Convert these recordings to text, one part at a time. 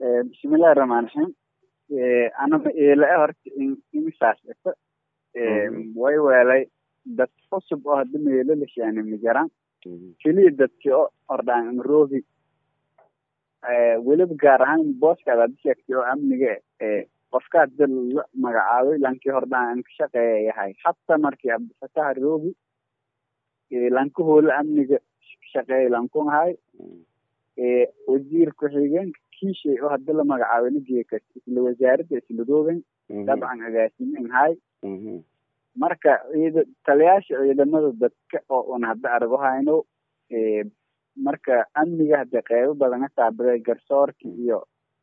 bismillahi raxmaan raxiim anama eela horta imisaas dhito way weelay dad cusub oo hadda meelo la shaani ma jiraan keliya dadkii o ordhaan imroobi weliba gaar ahaan booskaad hadda sheegtay oo amniga qofka hadda la magacaabay lankii hordhaan an ka shaqeeya yahay hataa markii abdifataha roobi lanka hoola amniga shaqeeya lankun ahay wasiir ku-xigeenka kiishay oo hadda la magacaabay nageeka isla wasaaradda isla roogan dabcan agaasimen hay marka ciida taliyaasha ciidamada dadka oo un hadda argo hayno marka amniga hadda qeybo badan ka taabaday garsoorka iyo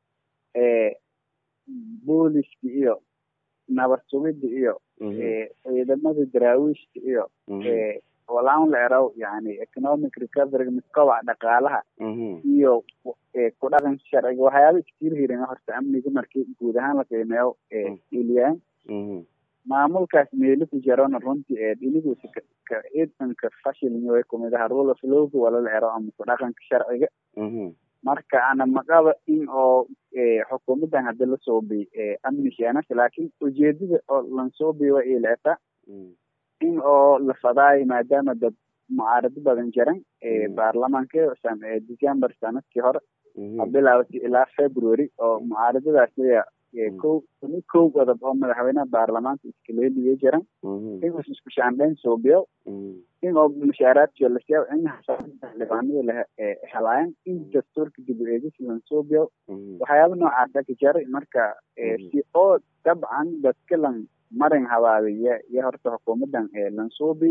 booliska iyo nabad sugida iyo ciidamada daraawiishka iyo walaan la eraw yani economic recovery miskobac dhaqaalaha iyo ku dhaqan sharciga waxyaaba iskir hirin horta amniga markii guud ahaan la qiimeeyo iliyaan maamulkaas meelo ku jirana runtii ee dhinigiisa ciidanka fashilmi way kumid aha rule of lowga wala la ero ama ku dhaqanka sharciga marka ana maqaba in oo xukuumadan hadda la soobiy amni sheenasa laakiin ujeedada oo lansoobiy waa ileta in oo la fadaayo maadaama dad mucaarado badan jiran baarlamaanka december sanadkii hore bilaawatay ilaa february oo mucaaradadaas leya ko kow qodob oo madaxweynaha baarlamaanka iskaleeliya jiran in isku shaandhayn soobiyo in oo mushaaraadkiyo lasiya in xildhibaanada la helaayan in dastuurka dib u eegis lansoobiyo waxyaaba noocaasa ka jaray marka si oo dabcan dadka lan marin habaabiya iyo horta xukuumadan lansoobi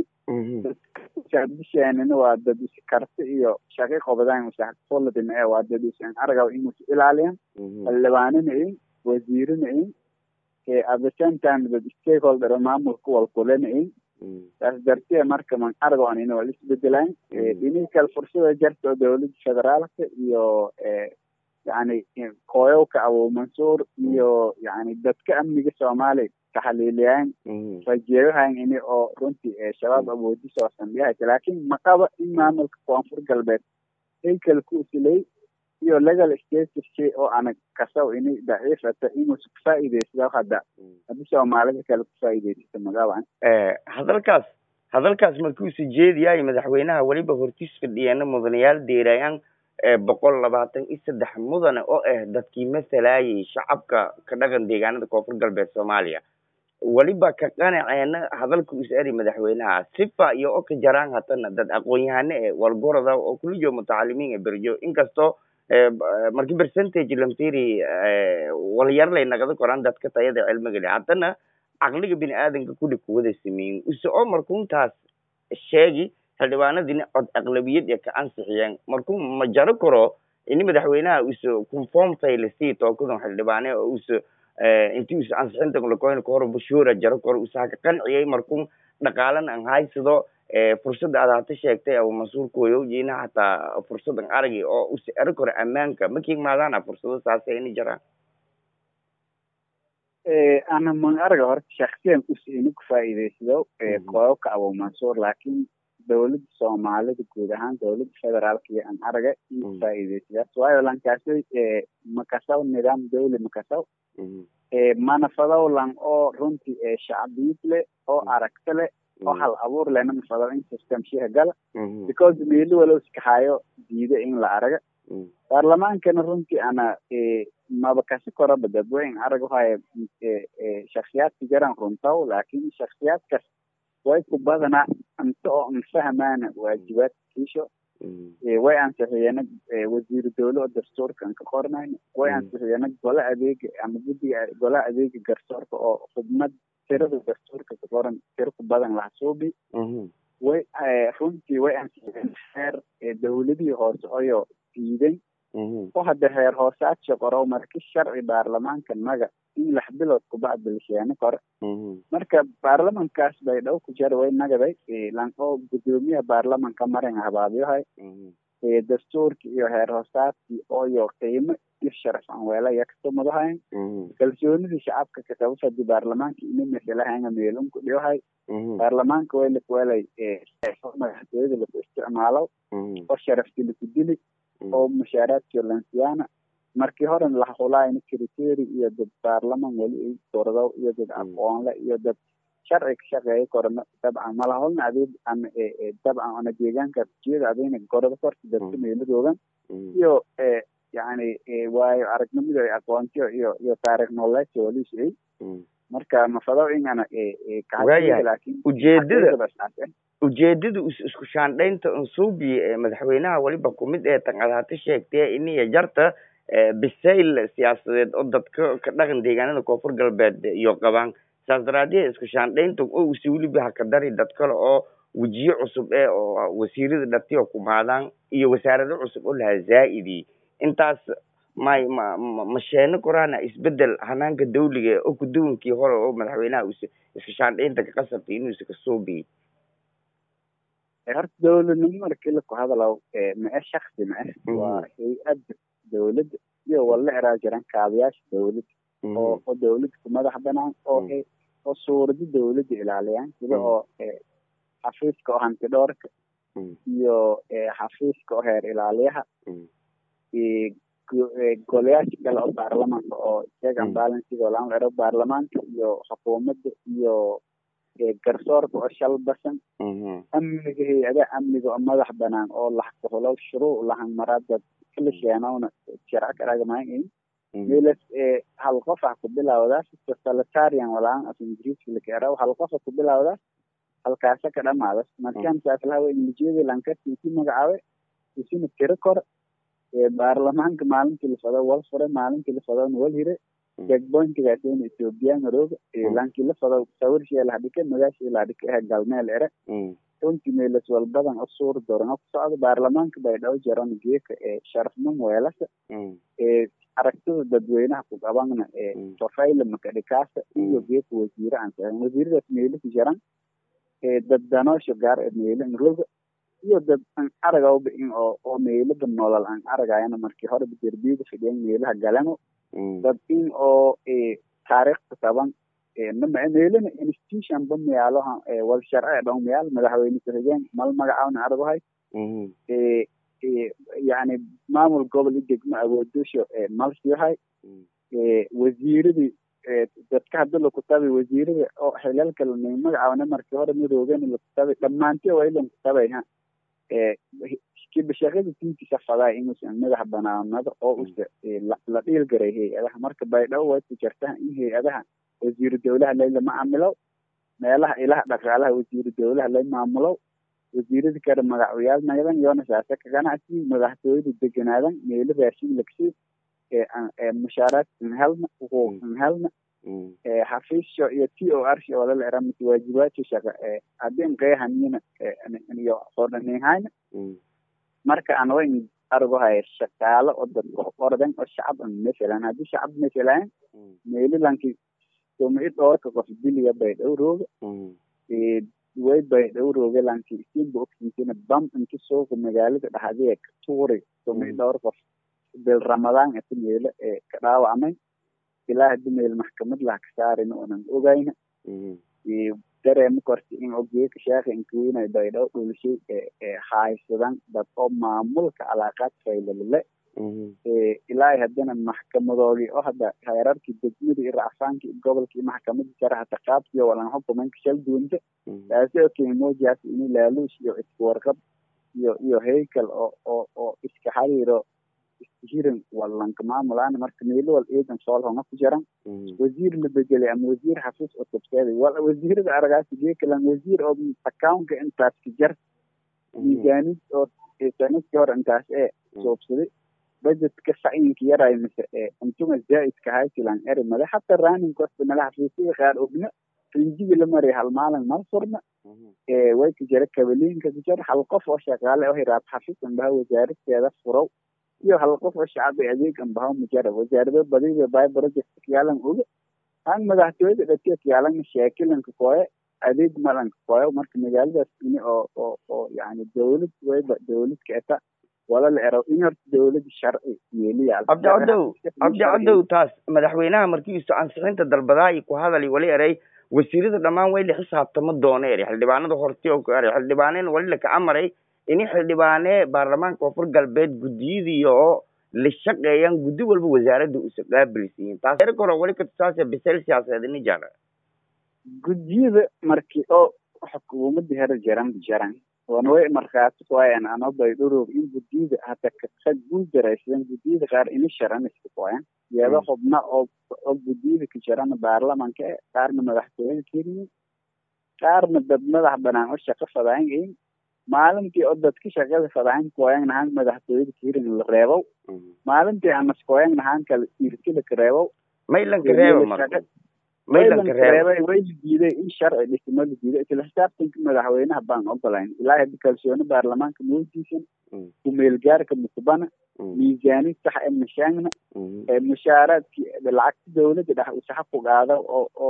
bishaanina waa dad is karti iyo shaqi qobdaan usaxfolodina ee waa dad is argaw in is ilaaliyan xildhibaanina in wasiirina in at the same time dad stakeholder maamulka walkulena in taas dartee marka man argon in wal isbedelaan dhinihi kale fursada jarta oo dowladda federaalka iyo yani kooyowka abu mansuur iyo yani dadka amniga soomaaliya taxaliiliyaan rajeeyahan ini oo runtii shabaab awoodis oo sambiyaha laakiin maqaba in maamulka koonfur galbeed haykal ku usilay iyo legal statuski oo ana kasaw ini daciifata inuu kufaa'iidaysado hadda haddi soomaalida kale kufaa'iidaysato magaban hadalkaas hadalkaas markuusa jeediyaay madaxweynaha weliba hortiis fadhiyeena mudanayaal deerayaan boqol labaatan iyo saddex mudane oo ah dadkii masalayay shacabka ka dhaqan deegaanada koonfur galbeed soomaaliya weliba ka qanaceena hadalka us eri madaxweynaha sifa iyo o ka jaraan hatana dad aqoon-yahane e walgorada oo kulijo mutacalimiin e berjo inkastoo marki percentage lamfiri walyarlay nagada koraan dadka tayada cilmigali haddana caqliga bini aadanka kuli kuwada sameeyin use oo markuntaas sheegi xildhibaanadina cod aqlabiyad ee ka ansixiyeen markuu ma jaro karo ini madaxweynaha use conform faylasi tookadan xildhibaane oo use inti us ansixinta lakoyn kahor bashuura jaro karo usaha ka qanciyay markun dhaqaalan an haysado fursada aad hata sheegtay abu mansuur koyowjina hataa fursadan aragi oo use eri karo ammaanka makii maadaana fursado saasa ini jaraan ana man arga horta shaksiyan us ini kufaa'iidaysado kooyowka abu mansuur laakiin dowladda soomaalida guud ahaan dowladda federaalka iyo an araga in kufaa'iidaysadaas waayo lankaasay makasaw nidaam dawli makasaw manafadaw lan oo runtii shacbiyid leh oo aragta leh oo hal abuur lehna mafadaw in system shiha gala because meeli walow iskahayo diida in la araga baarlamaankana runtii ana maba kasi koraba dadweyn araga haya shaksiyaadka jaran runtaw laakin shaksiyaadkas way ku badanaa inta oo an fahmaana waajibaadka kiisho way ansixiyena wasiiru dawle oo dastuurkan ka qornayna way ansixiyena gole adeega ama guddiga gole adeega garsoorka oo xubnad tirada dastuurka ka qoran tiro ku badan lahasuubi way runtii way ansixiyeen heer dawladihii hoose oyo diiday oo hadda heer hoosaadshi qoro marki sharci baarlamaanka naga in lix bilood kubacda lisheene kore marka baarlamankaas bay dhow ku jara way nagaday lan oo gudoomiyaha baarlamanka marin habaabiyahay dastuurki iyo heer hoosaadkii ooyo qiimo iyo sharaf aan weela yakasumadahayn kalsoonidii shacabka kakabafadi baarlamaanka ini masalahanga meelunku dhiyohay baarlamaanka way lakuwelay madaxtooyada laku isticmaalo oo sharafti laku dili oo mushaaraadkio lansiyaana markii hore lahulaayna secretary iyo dad baarlaman weli ay dordo iyo dad aqoonle iyo dad sharci ka shaqeeya korna dabcan malahulna adeeg ama dabcan ona deegaanka jiyada adayna gorada korta dadka meeladoogan iyo yani waayo aragnimada ay aqoontiyo iyo iyo taarikh nololeedka walisay marka mafado ingana laakiin ujeedada ujeedada isku shaandhaynta unsuubi madaxweynaha weliba kumid ee tanqadaata sheegtee iniya jarta bisayl siyaasadeed oo dadka ka dhaqan deegaanada koonfur galbeed iyo qabaan saas daraadeed isku shaandhaynta oo usi weliba haka dari dad kale oo wejiyo cusub ee oo wasiirada dhatiyo kumaadaan iyo wasaarado cusub oo lahaa zaa'idi intaas may ma ma sheeno koraana isbedel hanaanka dawliga oo kuduwankii hore oo madaxweynaha us iska shaandhaynta ka qasabtay inuu iska soo biyey horta dawladnimo markii laku hadalaw ma-e shaksi ma-e waa hay-adda dawladda iyo walla eraa jiran kaabayaasha dawladda oo oo dawladda ku madax banaan oo oo suurada dawladda ilaaliyaan sida oo xafiiska oo hanti dhoorka iyo xafiiska oo heer ilaaliyaha golayaasha kale oo baarlamaanka oo check and balancega laan ero baarlamaanka iyo xukuumadda iyo garsoorka oo shal basan amniga hay-adaha amniga oo madax banaan oo laxkuhulow shuruuc lahan maraadad kala sheenowna sharca karagamayn meelas hal qof ah ku bilawdaas totalitarian walaan af ingiriiska lakaera hal qof ah ku bilawdaas halkaasa ka dhamaadas markaan saaslahawa inglijiyada lankarti isi magacaabe isina tiro kor baarlamaanka maalintii la fado wal fure maalintii la fadona wal hire checkpointigaasina ethiopian rooga lankii la fado sawirshee lahadhike magaashii lahadhike ehe galmeel ere runtii meelas walbadan oo suur dorano ku socda baarlamaanka bay dhaw jaran geeka ee sharafnimo weelasa aragtida dadweynaha ku qabana profile makadhikaasa iyo geeka wasiire aan sahan wasiiradaas meelisi jaran dad danoosho gaar ee meelin roga iyo dad aan aragawba in oo oo meelada nolol aan aragayana markii hore derbiga fidhiyan meelaha galano dad in oo taariikhda taban meelana institution ba miyaaloha wal sharci dhow miyaal madaxweyne ku-xigeen mal magacaawna aragahay yani maamul gobol i degmo awoodusho malsiyahay wasiiradii dadka hadda lakutabi wasiirada oo xilalka lanay magacaawna markii hore midoogan lakutabi dhamaanti waa ilan kutabay ha kibashaqada tinkiisa fadaa inuusan madax banaanada oo usa la dhiilgaray hay-adaha marka baydhabo way ku jirtaa in hay-adaha wasiiru dawlaha lay lama camilow meelaha ilaha dhaqaalaha wasiiru dawlaha lay maamulow wasiirada kale magacyaal nagdan yoona saase ka ganacsi madaxtooyada deganaadan meelo raashin lagsii mushaaraad inhelna xuquuq inhelna xafiisyo iyo t o r oo lala era mase waajibaadka shaqa haddii nqeehanina iyo qordhanihayna marka aan wayn argo haya shaqaalo oo dadka ordan oo shacab masalan haddii shacab masalan meelilanki sumci dhoorka qof biliga bay dhow rooga way bay dhow rooga lanki isinba ogsiisina bam inti suuqa magaalada dhaxdee ka tuuri sumci dhowr qof bil ramadaan ati meelo ee ka dhaawacmay ilaa hadii meel maxkamad laha ka saarin oonan ogayna dareema korta in ogeeka sheekha inkuwinay baydhabo dhulishay haysadan dad oo maamulka calaaqaad faylalale ilaa haddana maxkamadoodii oo hadda heerarkii degmada iyo racfaankii gobolkii maxkamadii sare hata qaabkiyo walan xukumanka shal duunta taasi oo kemojaas ini laaluus iyo isku warqab iyo iyo heykal oo oo oo iska xariiro hirin walanka maamulaana marka meelo wal ciidan soolhonga ku jiran wasiir la bedelay ama wasiir xafiis oo tubseeday wal wasiirada aragaasi geekalan wasiir oo accountka intaas ka jar miisaanid oo sanadkii hore intaas ee soobsaday budgetka sacyiinka yaray mise untuma zaa'idka haysilan eri male hata raanin kosta male xafiisyada qaar ogna rinjigi la maray hal maalin mal furna way ka jira kabaliinka ka jira hal qof oo shaqaale oo hiraab xafiis anbaha wasaaradeeda furow iyo hal qof oo shacbi adeeg anbaha mujara wasaarado badiba bay project kiyaalan oga han madaxtooyada dhatiya kiyaalan sheekilanka kooye adeeg malanka kooye marka magaaladaas ini oo oo oo yani dawlad wayba dawlad keeta wala la ero in horta dawlada sharci yeeliya cabdi cadow cabdi cadow taas madaxweynaha markiisu ansixinta dalbadaay ku hadali wali eray wasiirada dhammaan way la xisaabtama doona eri xildhibaanada horti oo ku eray xildhibaaneen wali laka amaray ini xildhibaane baarlamaanka koonfur galbeed guddiyadii oo la shaqeeyaan guddi walba wasaaradda usa qaabilsiyin taas erka hore wali katusaase bisel siyaasadeed ini jara guddiyada markii oo xukuumadda hore jaran jaran wan way markhaati kuwayan ano baydhurog in guddiyada hata ka guuldaraysadan guddiyada qaar ini sharanaysa kuwayan iyado xubna oo oo guddiyada ka jarana baarlamanka e qaarna madaxtooyada keliya qaarna dad madax banaan oo shaqo fadaangayin maalintii oo dadka shaqada fadahan kuwayan nahaan madaxtooyada kirin la reebow maalintii anas kuwayan nahaan kala irkila ka reebow maylanka reeba marka maylanka reeba way la diiday in sharci dhismo la diiday isla xisaabtanka madaxweynaha baan ogolayn ilaa hadda kalsooni baarlamaanka moodiisan kumeelgaarka mukbana miisaani sax ee mashaangna mushaaraadkii lacagta dawladda dhex usaxa ku qaada oo oo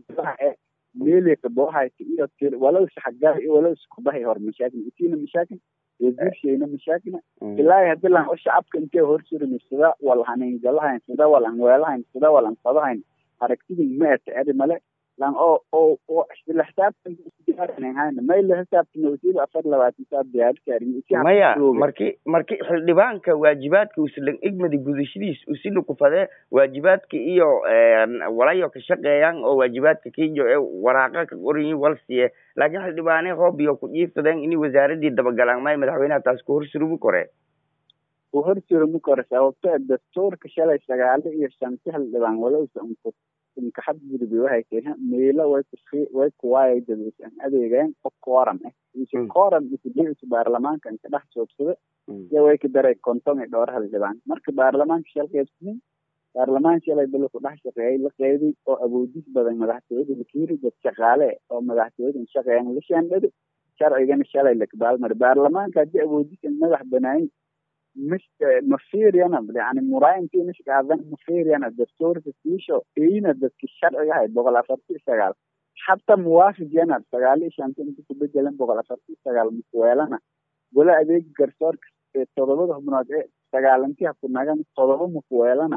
meeleka boohaysa iyo walow saxagaar iyo walow iskubahay hor mashaakil isiina mashaakil wasiirshayna mashaakilna ilaahi hadii lan o shacabka intee horsurimi sida wal haniingalahayn sida wal anweelahayn sida wal anfadahayn aragtidin ma ata eri male lan oo oo oo isla xisaabtan mayla xisaabtan usiiba afar labaatan saa diyaarikaarin maya marki marki xildhibaanka waajibaadka uslan igmadi gudashadiis usila kufadee waajibaadka iyo walayo ka shaqeeyaan oo waajibaadka kijo ee waraaqa ka qorayin wal siye laakiin xildhibaane hoob iyo ku dhiifsadeen ini wasaaradii dabagalaan may madaxweynaha taas ku horsurumi kore ku horsurumi kore sababto dastuurka shalay sagaalo iyo shanti xildhibaan walowsa unku inkaxad gudbi waxay keeneen meelo way ku way kuwaayay dadweysan adeegeen oo kooram ah ise kooram isudhicis baarlamaanka inka dhex joogsada iyo way ka daray konton iyo dhowr xildhibaan marka baarlamaanka shal qeybsanin baarlamaan shalay bala ku dhex shaqeeyay la qeyday oo awoodis badan madaxtooyada lakiiri dad shaqaale oo madaxtooyada shaqeeyan la shaandhada sharcigana shalay lakabaalmari baarlamaanka haddii awoodisan madax banaayin مش مفيريانا يعني مراين مش قاعدين مفيريانا دستور تسيشو اينا دسك الشرع هاي بغلا فرتي شغال حتى موافق يانا شغال ايش انت انت تبجلن بغلا فرتي شغال مسويلنا ولا اديك قرصور تضربه بناد ايه شغال انت هكو ناغان تضربه مسويلنا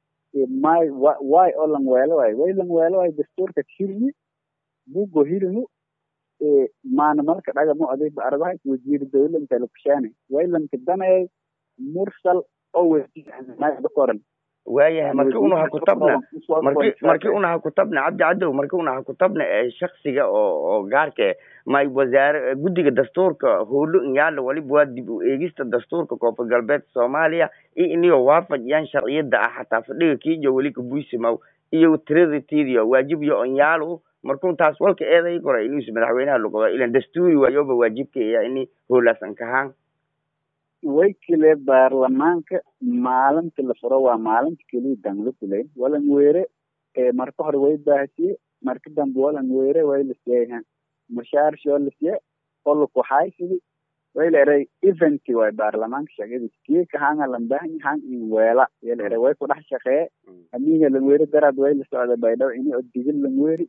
ماي واي اولن ويلا واي ويلن ويلا واي دستور كتشيرني بوغو هيرنو maana marka dhagamo adeeg aradahay wasiir dawladda lukshane waylanka danay mursal oo wasiirkoran waayahay marki una ha kutabna marki marki una ha kutabna cabdi cadow marki una ha kutabna shaksiga oo oo gaarka may wasaare guddiga dastuurka howlo inyaala waliba waa dib u eegista dastuurka koonfur galbeed soomaaliya iyo iniyo waafajiyaan sharciyada ah xataa fadhiga kiijo weli kabuisimaw iyo tirada tiidiyo waajib iyo onyaalo markun taas walka eeday kora inuusa madaxweynaha luqdo ilan dastuuri waayoba waajibka iya ini howlaasan kahaan way kile baarlamaanka maalinta la furo waa maalinta keliya dan la fulay walan weere marka hore way baahsiye marka dambe walan weere way la siiyay mushaar shoo la siye oo la kuxaysidi way la eray eventi way baarlamaanka shaqadiis kii kahanga lan baahan han in weela ya la eray way ku dhex shaqeeye amiga lan weere daraad way la socda baydhaw ini oo digil lan weeri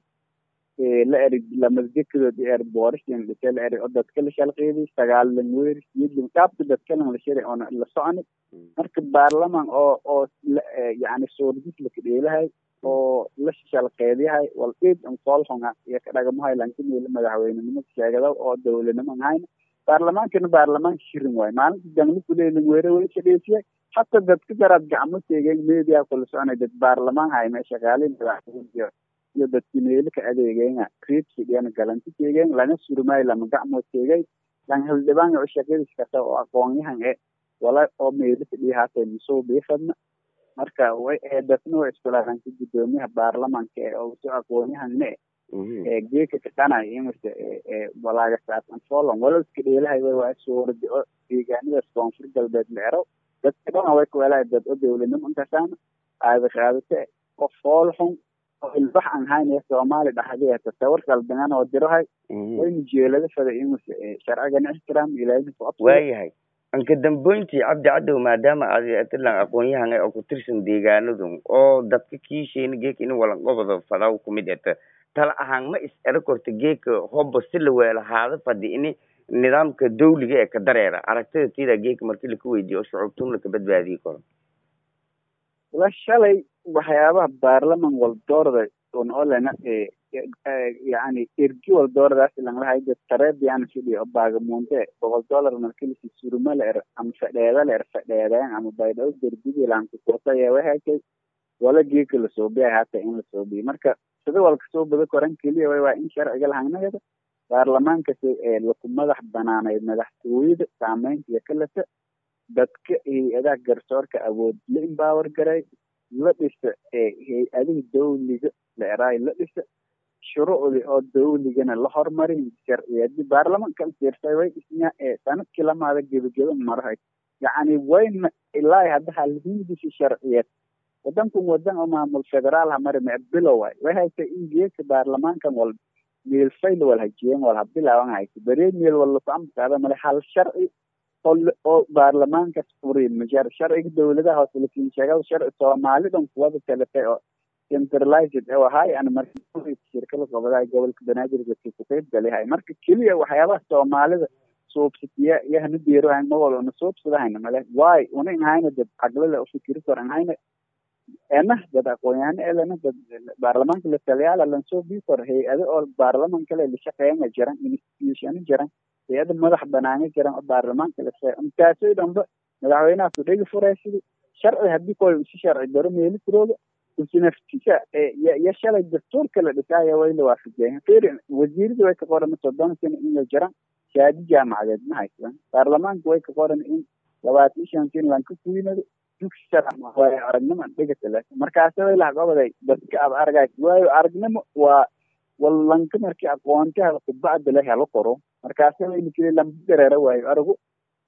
la eri lamadgekedood er boorishan dhise la eri oo dadka la shalqeedi sagaal lan weeri siyidlin qaabka dadka lan la shiri oona la soconi marka baarlaman oo oo yani soordis laka dheelahay oo la shalqeediyahay wal id an koolxonga iyo ka dhagamahay lankimeela madaxweynenimo sheegada oo dawladnimo an hayna baarlamaankana baarlamaanka shirin waayo maalinta dangli kuley lan weere way shaqeysiyay hata dadka daraad gacmo teegeen media kula soconay dad baarlamaan hay mee shaqaaliin madaxweyne iyo dadki meelo ka adeegeena creedsigana galanti teegeen lana surmay lama gacmood teegay lan hildhibaan oo shaqadiis kasta oo aqoonyahan e wala oo meelo ka dhihaatay musoo biifadna marka way dadna way iskulaanka gudoomiyaha baarlamaanka ee oo soo aqoonyahanne ee geeka kadhanay imase walaaga saasan folon wala iska dheelahay way waa suuradi oo deegaanadaas koonfur galbeed la ero dadka dhana way kuwelahay dad oo dawladnimo inkasaana aada qaadate oo fool xun ilbax aan haynaya soomaali dhaxdee tasawir qaldangan oo dirahay waynu jeelada fada imase sharcigan ixtiraam ilaahina waayahay anka damboyntii cabdi cadow maadaama aad tilan aqoon-yahan oo ku tirsan deegaanadu oo dadka kiishayna geeka in walanqobada fadaw kumid eta tala ahaan ma is ero korta geeka hoba si la weelahaada fadi ini nidaamka dawliga ee ka dareera aragtida tiida geeka markii laka weydiiyo oo shucuubtun laka badbaadiyi karo la shalay waxyaabaha baarlaman waldoorda on olena yani ergi wal dooradaas langlahay dad tareediana fidhiyo o baagamuunte boqol dollar markilisi suruma la er ama fadheeda la er fadheedeen ama baydhao derbigi lankukotaya wahakay wala geeka lasoobiya hata in lasoobiyo marka sida walka soo bada koran keliya way waa in sharciga lahanagada baarlamaankasi laku madax banaanayd madaxtooyada saameynta iyo kalata dadka hay-adaha garsoorka awood la empower garay la dhisa hay-adaha dawliga la eraay la dhisa shuruucdi oo dawligana la hormarin sharciyadi baarlamanka fiirsay way dhisnya sanadkii lamaada gebageba marahay yacni wayna ilaa hadda halhindisi sharciyad wadankan wadan oo maamul federaal ha mari mee bilow waay way haysa in geedka baarlamaankan wal meel fayl wal hajiyen wal ha bilaaban haysa beree meel wal laku amkaada male hal sharci oo baarlamaankas furi majar sharciga dawladaha hoose lakin sheegada sharci soomaalidan kuwada talatay oo centralized oo ahay ana marka shirkada gobodaha gobolka banaadir dadkii ku qeyb galihay marka keliya waxyaabaha soomaalida suubsatiya yahna deerohayn ma wala una suubsadahayna male waay una inhayna dad caglada ufikiri kor inhayna ena dad aqoon-yahano elena dad baarlamaanka la taliyaala lansoo bii kor hay-ado oo baarlaman kale lashaqeeyana jiran institutiona jiran hay-ada madax banaana jiran oo baarlamaanka lase intaasoo dhanba madaxweynaha kudhegi furaysidi sharci hadii koy usi sharci daro meeli tirooda usi naftisa ya shalay dastuurka la dhisaayo way la waafajeeyan fir wasiirada way ka qoran soddon sano in la jiran shaadi jaamacadeed ma haysan baarlamaanka way ka qoran in labaatan shan sin lanka kuynado dugsi sharci aragnimo dhigata laakin markaase way lahaqabaday dadka ab argays waayo aragnimo waa walanka markii aqoontaha kubacda la helo qoro markaase wayna kili lamba dareera waayo aragu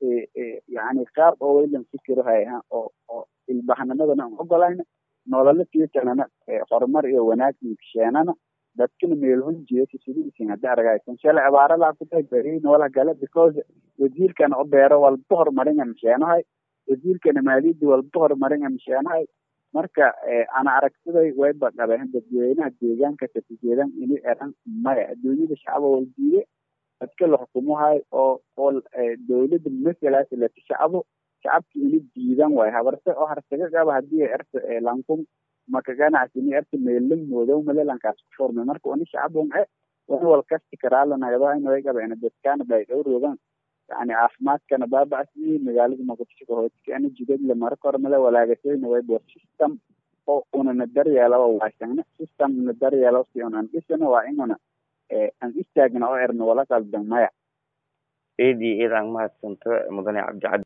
yani qaab oo waylan fikiro hayha oo oo ilbaxnimadana aan ogolayna nolola fiicanana horumar iyo wanaag kisheenana dadkana meelhun jeesa sidiisin hadda argaysan shalay abaaralaa ku tahay beri noola gale because wasiirkana o beero walba horumaringa misheenahay wasiirkana maaliyadda walba horumaringa misheenahay marka ana aragtiday wayba qabeen dadweynaha deegaanka katijeedan ini eran maya adduunyada shacaba wal diide dadka la xukumahay oo oo dawladda masalaas lati shacabo shacabki ini diidan waay habarse oo harsaga qaba hadii erta lankun maka ganacsini erta meelin moodow malelankaas ku furmay marka ini shacabun e wani wal kasti karaalanagadahayn way qabeen dadkaana bay dhowrogan yani caafimaadkana baabacsi magaalada muqdisho kahootikana jidadle mara kor male walaagasayna way bo system oo unana daryeelaba waasagna system una daryeelo si unan dhisana waa inuna aan istaagna oo erna wala qaldan maya eedii eedaan mahadsanto mudane cabdicabdi